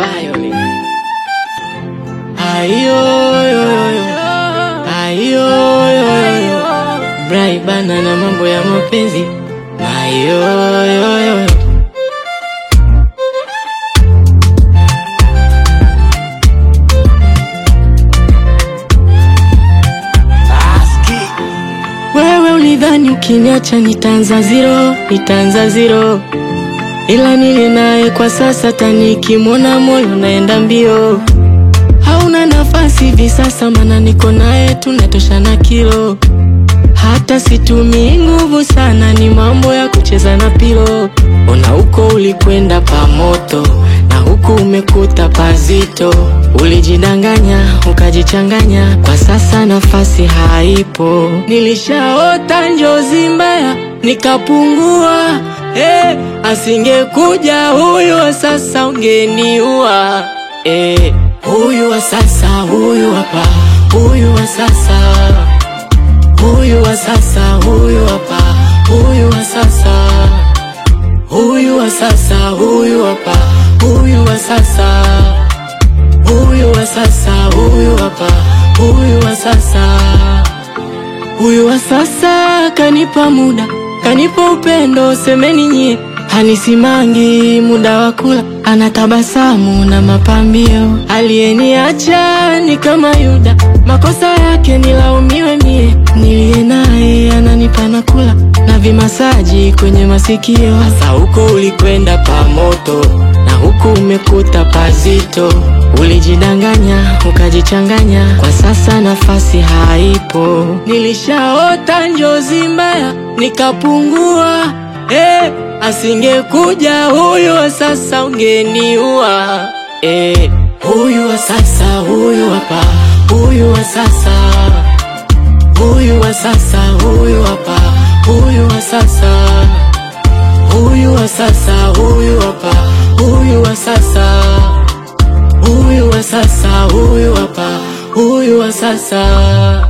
Violin. Ayo, yo, yo, yo. Ayo, yo, yo, yo. Brai bana na mambo ya mapenzi. Ayo, yo, yo, yo. Wewe ulidhani ukiniacha nitaanza zero, nitaanza zero, ila nili naye kwa sasa, tanikimwona moyo naenda mbio. Hauna nafasi hivi sasa, mana niko naye tunatoshana kilo. Hata situmii nguvu sana, ni mambo ya kucheza na pilo. Ona huko ulikwenda pamoto na huku umekuta pazito. Ulijidanganya ukajichanganya, kwa sasa nafasi haipo. Nilishaota njozi mbaya nikapungua. Eh, asingekuja huyu wa sasa ungeniua. Eh, huyu wa sasa, huyu hapa, huyu wa sasa huyu wa sasa, huyu hapa, huyu wa sasa, huyu wa sasa, huyu hapa, huyu wa sasa, huyu wa sasa, huyu hapa, huyu wa sasa, huyu wa sasa kanipa muda, kanipa upendo, semeni nyie, hanisimangi muda wa kula, anatabasamu na mapambio, aliyeniacha ni kama Yuda, makosa yake nilaumiwe mie, niliye naye ananipa na kula na vimasaji kwenye masikio. Sasa huko ulikwenda pamoto na huku umekuta pazito, ulijidanganya ukajichanganya, kwa sasa nafasi haipo. Nilishaota njozi mbaya nikapungua, eh, asingekuja huyu wa sasa ungeniua, eh, huyu wa sasa, huyu hapa, huyu wa sasa huyu wa sasa, huyu hapa, huyu wa sasa, huyu wa sasa, huyu hapa, huyu wa sasa, huyu wa sasa, huyu hapa, huyu wa sasa.